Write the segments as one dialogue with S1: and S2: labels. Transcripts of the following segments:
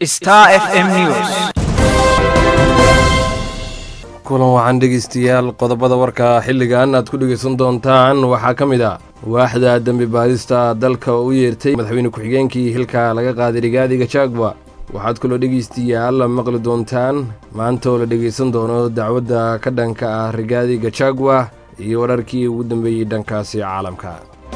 S1: Star FM News.
S2: kulan waxaan dhegeystayaal qodobada warka xilligan aad ku dhegeysan doontaan waxaa ka mid ah waaxda dembi baadista dalka oo u yeertay madaxweyne ku-xigeenkii hilka laga qaaday rigaadiga jagwa waxaad kaloo dhegeystayaal maqli doontaan maanta oo la dhegeysan doono dacwadda ka dhanka ah rigaadiga jagwa iyo wararkii ugu dambeeyey dhankaasi caalamka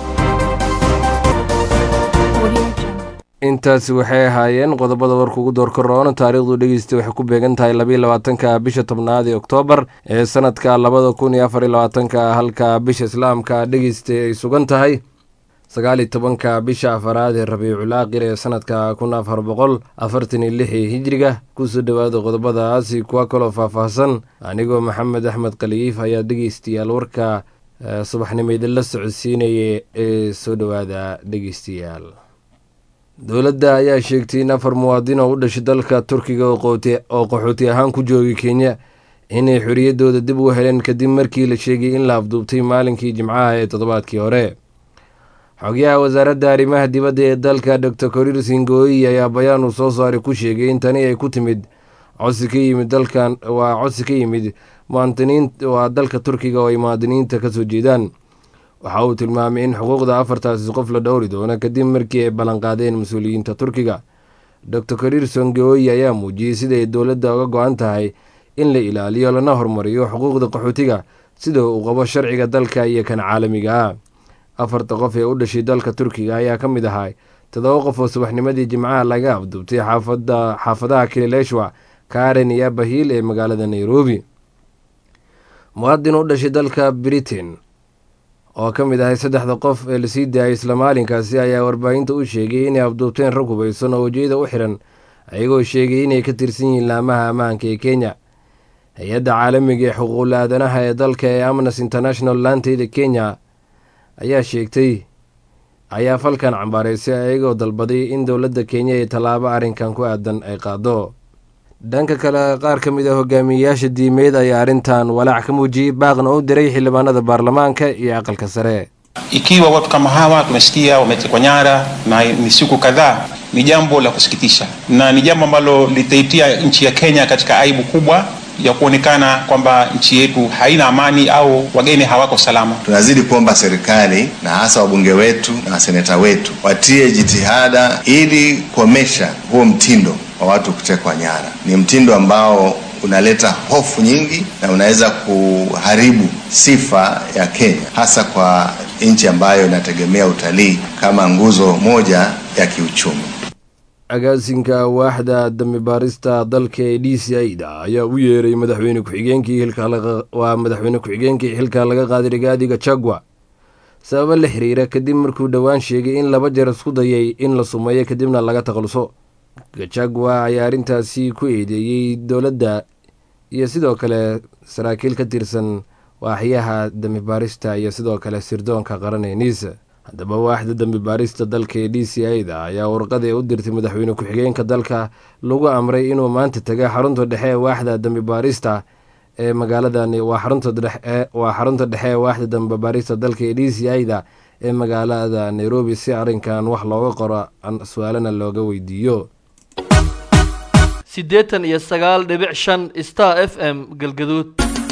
S2: intaasi waxay ahaayeen qodobada warka ugu door koroona taariikhdu dhegeysta waxay ku beegan tahay labayo labaatanka bisha tobnaad ee oktoobar ee sanadka labada kun iyo afar iyo labaatanka halka bisha islaamka dhegeysta ay sugan tahay sagaaliyo tobanka bisha afaraad ee rabiicul aaqir ee sanadka kun afar boqol afartan iyo lix ee hijriga kusoo dhowaada qodobadaasi kuwa kaloo faahfaahsan anigoo maxamed axmed khaliif ayaa dhegeystayaal warka subaxnimo idinla socodsiinaya ee soo dhowaada dhegeystayaal dowladda ayaa sheegtay in afar muwaadin oo u dhashay dalka turkiga oo qaxooti ahaan ku joogay kenya inay xorriyaddooda dib u heleen kadib markii la sheegay in la afduubtay maalinkii jimcaha ee toddobaadkii hore xogyaha wasaaradda arrimaha dibadda ee dalka dor korir singooyi ayaa bayaan uu soo saaray ku sheegay in tani ay ku timid codsi ka yimid dalkan waa codsi ka yimid muwaadiniin waa dalka turkiga oo ay muwaadiniinta ka soo jeedaan waxa uu tilmaamay in xuquuqda afartaasi qof la dhowri doono kadib markii ay ballanqaadeen mas-uuliyiinta turkiga dor korir songooyi ayaa muujiyey siday dowladda uga go-an tahay in la ilaaliyo lana horumariyo xuquuqda qaxootiga sida uu qabo sharciga dalka iyo kan caalamiga ah afarta qof ee u dhashay dalka turkiga ayaa ka mid ahaa toddoba qof oo subaxnimadii jimcaha laga afduubtay xaafadaha kilileshwa karen iyo bahiil ee magaalada nairobi muwaadin u dhashay dalka britain oo ka mid ahay saddexda qof ee lasii daayay isla maalinkaasi ayaa warbaahinta u sheegay inay afduubteen rag hubaysan oo wejiyada u xiran ayagoo sheegay inay ka tirsan yihiin laamaha ammaanka ee kenya hay-adda caalamiga ee xuquuqul aadanaha ee dalka ee amnesty international laanteyda kenya ayaa sheegtay ayaa falkan cambaaraysay ayagoo dalbaday in dowladda kenya ay tallaabo arrinkan ku aadan ay qaado dhanka kale qaar ka mid a hogaamiyeyaasha diimeed ayaa arrintan walaac ka muujiyey baaqna u diray xildhibaanada baarlamaanka iyo aqalka sare
S3: Ikiwa watu kama hawa tumesikia wametekwa nyara na ni siku kadhaa, ni jambo la kusikitisha na ni jambo ambalo litaitia nchi ya Kenya katika aibu kubwa ya kuonekana kwamba nchi yetu haina amani au wageni hawako salama.
S4: Tunazidi kuomba serikali na hasa wabunge wetu na waseneta wetu watie jitihada ili kuomesha huo mtindo wa watu kutekwa nyara. Ni mtindo ambao unaleta hofu nyingi na unaweza kuharibu sifa ya Kenya, hasa kwa nchi ambayo inategemea utalii kama nguzo moja ya kiuchumi.
S2: agaasinka waaxda dambi baarista dalka ee d c i da ayaa u yeeray madaxweyne ku-xigeenkii hilkawaa madaxweyne ku-xigeenkii xilka laga qaaday rigaadiga jagwa sababo la xiriira kadib markuu dhowaan sheegay in laba jeer isku dayay in la sumeeyo kadibna laga takhaluso gajagwa ayaa arrintaasi ku eedeeyey dowladda iyo sidoo kale saraakiil ka tirsan waaxyaha dambi baarista iyo sidoo kale sirdoonka qaran ee niisa haddaba waaxda dambi baarista dalka ee d c i da ayaa warqad ee u dirtay madaxweyne ku-xigeenka dalka lagu amray inuu maanta taga xarunta dhexe ee waaxda dambi baarista ee magaaladan waa xarunta dhexe ee waaxda dambi baarista dalka ee d c i da ee magaalada nairobi si arrinkan wax looga qoro su-aalana looga weydiiyo
S5: siddeetan iyo sagaal dhibic shan star f m galgaduud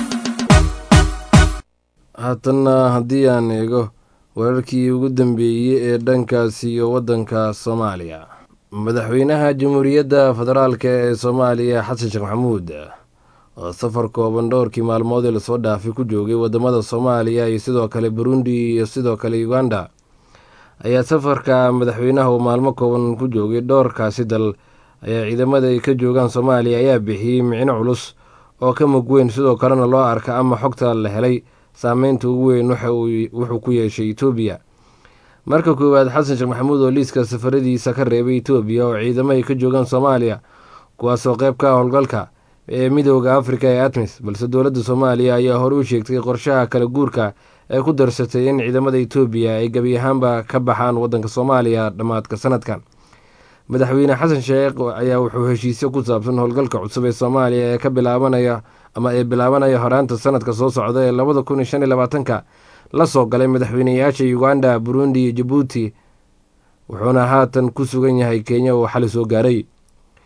S2: haatanna haddii aan eego wararkii ugu dambeeyey ee dhankaasi iyo waddanka soomaaliya madaxweynaha jamhuuriyadda federaalk ee soomaaliya xasan sheekh maxamuud oo safar kooban dhowrkii maalmood ee lasoo dhaafay ku joogay wadamada soomaaliya iyo sidoo kale burundi iyo sidoo kale uganda ayaa safarka madaxweynaha uu maalmo kooban ku joogay dhowrkaasi dal ayaa ciidamada ay ka joogaan soomaaliya ayaa bixiyey micno culus oo ka mug weyn sidoo kalena loo arka ama xogta la helay saameynta ugu weyn wuxuu ku yeeshay etoobiya marka koowaad xasan sheekh maxamuud oo liiska safaradiisa ka reebay etoobiya oo ciidamo ay ka joogaan soomaaliya kuwaasoo qayb ka howlgalka ee midooda afrika ee atmis balse dowladda soomaaliya ayaa hore u sheegtay qorshaha kala guurka ee ku darsatay in ciidamada etoobiya ay gebi ahaanba ka baxaan waddanka soomaaliya dhammaadka sanadkan madaxweyne xasan sheekh ayaa wuxuu heshiisyo ku saabsan howlgalka cusub ee soomaaliya ee ka bilaabanaya ama ee bilaabanaya horaanta sanadka soo socda ee labada kun iyo shan iyo labaatanka la soo galay madaxweyneyaasha uganda burundi iyo jabuuti wuxuuna haatan ku sugan yahay kenya oo xali soo gaaray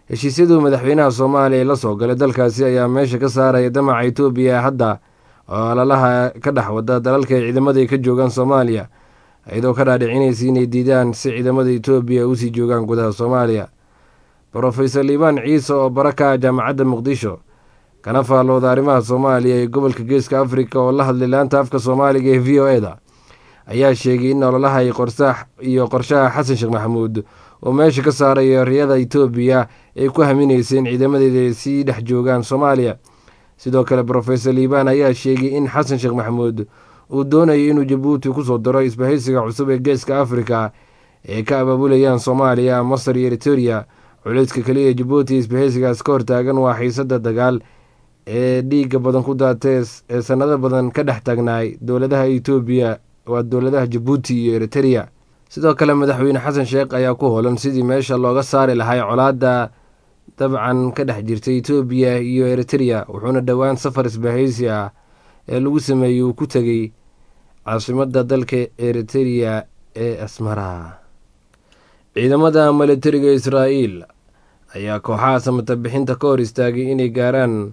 S2: heshiisyaduu madaxweynaha soomaaliya la soo galay dalkaasi ayaa meesha ka saaraya damaca etoobiya hadda oo alalaha ka dhex wada dalalka ay ciidamada ka joogaan soomaaliya iyadoo ka dhaadhicinaysa inay diidaan si ciidamada etoobiya usii joogaan gudaha soomaaliya brofesor liibaan ciise oo baraka jaamacadda muqdisho kana faallooda arrimaha soomaaliya ee gobolka geeska afrika oo la hadlay laanta afka soomaaliga ee v o e da ayaa sheegay in ololaha iyo qorshaha xasan sheekh maxamuud oo meesha ka saarayo riyada etoobiya ay ku haminaysa in ciidamadeeda ay sii dhex joogaan soomaaliya sidoo kale brofesor liibaan ayaa sheegay in xasan sheekh maxamuud uu doonayo inuu jabuuti kusoo daro isbahaysiga cusub ee geeska afrika ee ka abaabulayaan soomaaliya masar iyo eriteria culayska keliya jabuuti isbahaysigaas ka hortaagan waa xiisada dagaal ee dhiiga badan ku daatee ee sanado badan ka dhex taagnaay dowladaha etoobiya waa dowladaha jabuuti iyo eriteria sidoo kale madaxweyne xasan sheekh ayaa ku hoolan sidii meesha looga saari lahay colaadda dabcan ka dhex jirta etoobiya iyo eriteria wuxuuna dhowaan safar isbahaysi ah ee lagu sameeyey uu ku tegey caasimada dalka eriteria ee asmara ciidamada militariga israa'iil ayaa kooxaha samata bixinta ka hor istaagay inay gaaraan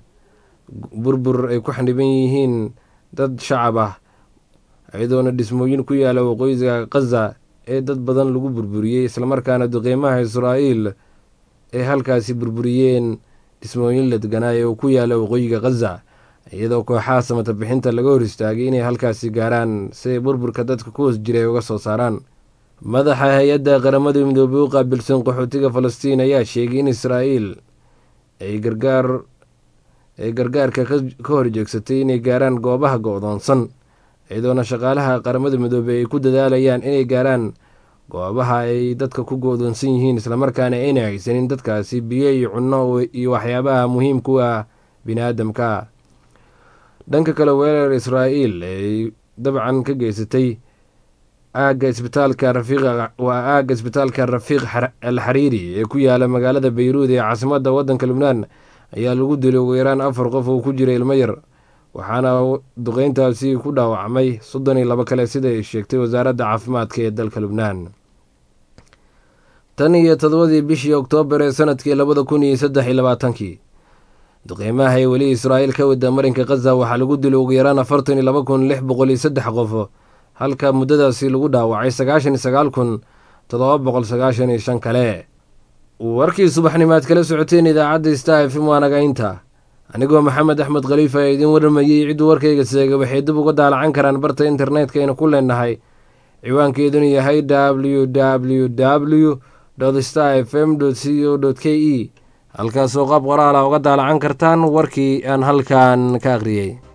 S2: burbur ay ku xaniban yihiin dad shacab ah iyadoona dhismooyin ku yaala waqooyiga khaza ee dad badan lagu burburiyey islamarkaana duqeymaha israa'iil ay halkaasi burburiyeen dhismooyin la deganaay oo ku yaala waqooyiga khaza iyadoo kooxaha samata bixinta laga hor istaagay inay halkaasi gaaraan si ay burburka dadka ku hoos jiray uga soo saaraan madaxa hay-adda qaramada midoobey u qaabilsan qaxootiga falastiin ayaa sheegay in israa'iil ay gargaar ay gargaarka ka horjeegsatay inay gaaraan goobaha go-doonsan iyadoona shaqaalaha qaramada midoobey ay ku dadaalayaan inay gaaraan goobaha ay dadka ku go-doonsan yihiin islamarkaana ayna haysanin dadkaasi biyo iyo cunno iyo waxyaabaha muhiimka u ah bini-aadamka dhanka kale weerar israa'iil ay dabcan ka geysatay aagga isbitaalka rafiiq waa aagga isbitaalka rafiiq al xariiri ee ku yaala magaalada bayruud ee caasimadda waddanka lubnaan ayaa lagu dilay ugu yaraan afar qof oo ku jira ilmo yar waxaana duqeyntaasi ku dhaawacmay soddon iyo labo kale sida ay sheegtay wasaaradda caafimaadka ee dalka lubnaan tan iyo todobadii bishii oktoobar ee sanadkii labada kun iyo saddex iyo labaatankii duqeymaha ee weli israa'iil ka wada marinka khaza waxaa lagu dilay ugu yaraan afartan iyo laba kun lix boqol iyo saddex qof halka muddadaasi lagu dhaawacay sagaashan iyo sagaal kun toddoba boqol sagaashan iyo shan kale warkii subaxnimaad kala socoteen idaacadda star f m waanagaynta anigoo maxamed axmed khaliif ayaa idiin warramayey cidduu warkayga seega waxay dib uga daalacan karaan barta internetka aynu ku leenahay ciwaankeeduna yahay w w w star f m c o k e halkaasoo qaab qoraala uga daalacan kartaan warkii aan halkan ka akhriyey